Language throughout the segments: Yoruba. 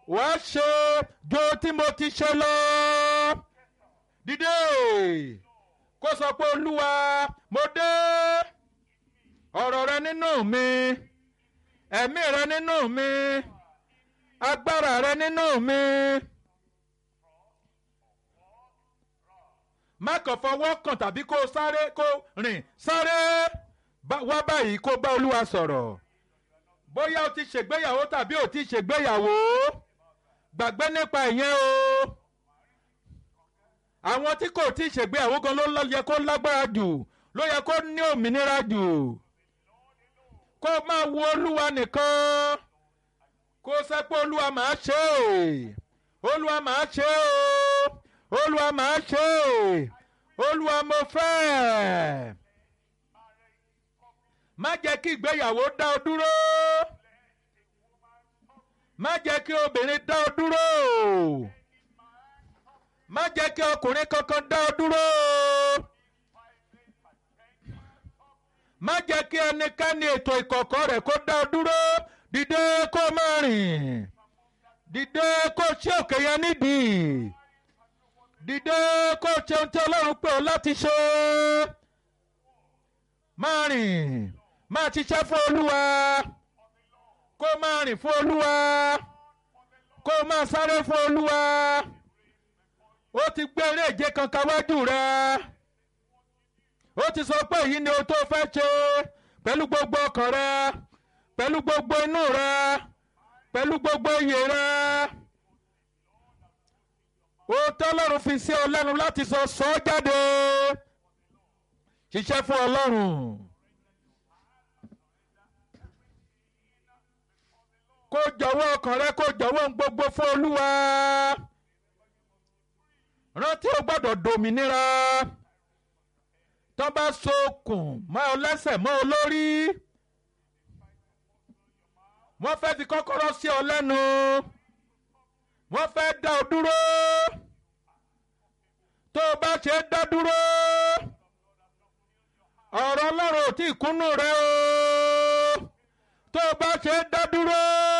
wàá ṣe ju tí mo ti ṣe lọ dìde kó sọ pé olúwa mo dé ọ̀rọ̀ rẹ nínú mi ẹ̀mí rẹ nínú mi agbára rẹ nínú mi. má kàn fọwọ́ kàn tàbí kó sáré kó rìn sáré wá báyìí kó bá olúwa sọ̀rọ̀ bóyá o ti ṣègbéyàwó tàbí o ti ṣègbéyàwó gbàgbé nípa ìyẹn o àwọn tí kò tí ṣègbéyàwó gan ló yẹ kó lágbára jù ló yẹ kó ní òmìnira jù kó máa wo olúwa nìkan kó sẹ pé olúwa máa ṣe é olúwa máa ṣe é olúwa máa ṣe é olúwa mo fẹ́ má jẹ́ kí ìgbéyàwó dá ọ dúró má jẹ́ kí obìnrin dá ọ dúró má jẹ́ kí ọkùnrin kankan dá ọ dúró má jẹ́ kí ẹnikẹ́ni ètò ìkọ̀kọ̀ rẹ̀ kó dá ọ dúró dìde kó má rìn dìde kó ṣe òkè yẹn nídìí dìde kó ṣe ohun tí ọlọ́run pè ọ́ láti ṣe máa rìn máa ṣiṣẹ́ fún olúwa kó máa rìn fún olúwa kó máa sáré fún olúwa ó ti gbé eré ìje kankan wájú rẹ ó ti sọ pé èyí ni o tó fẹ́ ṣe pẹ̀lú gbogbo ọkàn rẹ pẹ̀lú gbogbo inú rẹ pẹ̀lú gbogbo iyè rẹ òótọ́ ọlọ́run fi sí ọ lẹ́nu láti sọ sọ ọ́ jáde ṣiṣẹ́ fún ọlọ́run. kó jọ̀wọ́ ọkàn rẹ kó jọ̀wọ́ ohun gbogbo fún olúwa rántí o gbọ́dọ̀ dòmìnira tó bá sokùn mọ́ ọ lẹ́sẹ̀ mọ́ ọ lórí wọ́n fẹ́ fi kọ́kọ́rọ́ sí ọ lẹ́nu wọ́n fẹ́ dá ọ dúró tó o bá ṣe dá dúró ọ̀rọ̀ ọlọ́run ò tí ì kúnnú rẹ o tó o bá ṣe dá dúró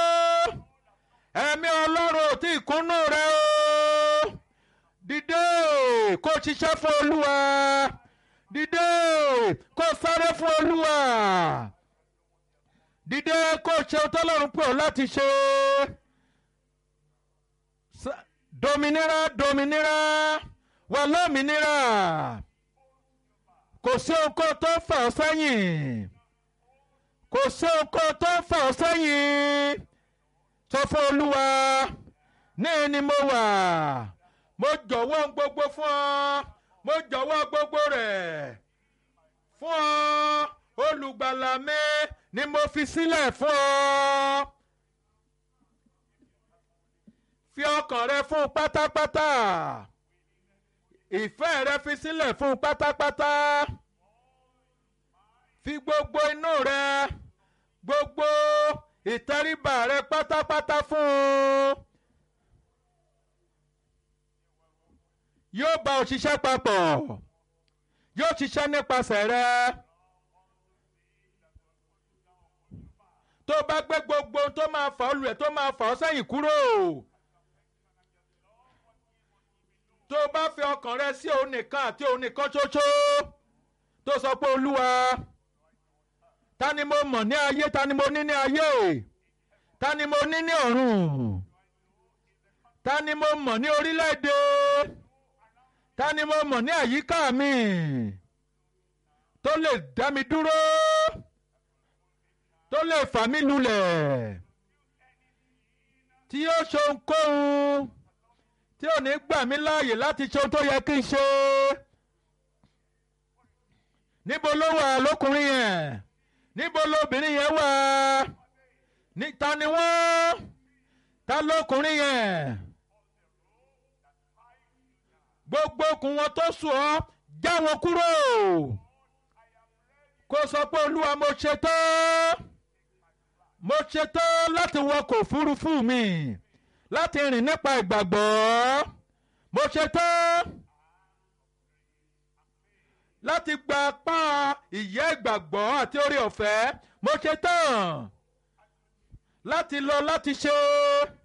ẹ̀mí ọlọ́run ò tí ì kúnnú rẹ o dìde kó ṣiṣẹ́ fún olúwa dìde kó sáré fún olúwa dìde kó ṣe ohun tọ́lọ́run pè ọ́ láti ṣe dominira dominira wà lómìnira kò sí nǹkan tó ń fà ọ́ sẹ́yìn kò sí nǹkan tó ń fà ọ́ sẹ́yìn sọ fún olúwa ní ni mo wà mo jọ̀wọ́ gbogbo fún ọ mo jọ̀wọ́ gbogbo rẹ̀ fún ọ olùgbàlà mi ni mo fi sílẹ̀ fún ọ fi ọkàn rẹ fún pátápátá ìfẹ́ rẹ fi sílẹ̀ fún pátápátá fi gbogbo inú rẹ gbogbo ìtẹríba rẹ pátápátá fún un yóò bá ọ ṣiṣẹ́ papọ̀ yóò ṣiṣẹ́ nípasẹ̀ rẹ tó bá gbé gbogbo tó máa fà ọ́ lulẹ̀ tó máa fà ọ́ sẹ́yìn kúrò tó bá fi ọkàn rẹ sí òun nìkan àti òun nìkan ṣoṣo tó sọ pé olúwa ta ni mo mọ̀ ní ayé ta ni mo ní ní ayé ta ni mo ní ní ọ̀run ta ni mo mọ̀ ní orílẹ̀-èdè ta ni mo mọ̀ ní àyíká mi tó lè dá mi dúró tó lè fà mí lulẹ̀ tí yóò ṣe ohunkóhun tí ò ní gbà mí láàyè láti ṣe ohun tó yẹ kí n ṣe níbo ló wà lókùnrin yẹn níbo lóbìnrin yẹn wà níta ni wọ́n ta lókùnrin yẹn gbogbo okùn wọn tó sùn ọ́ já wọn kúrò kó sọ pé olúwa mo ṣetán mo ṣetán láti wọkọ̀ òfurufú mi láti rìn nípa ìgbàgbọ́ mo ṣetán láti gba apá ìyẹ́ ìgbàgbọ́ àti orí ọ̀fẹ́ mo ṣetán láti lọ láti ṣe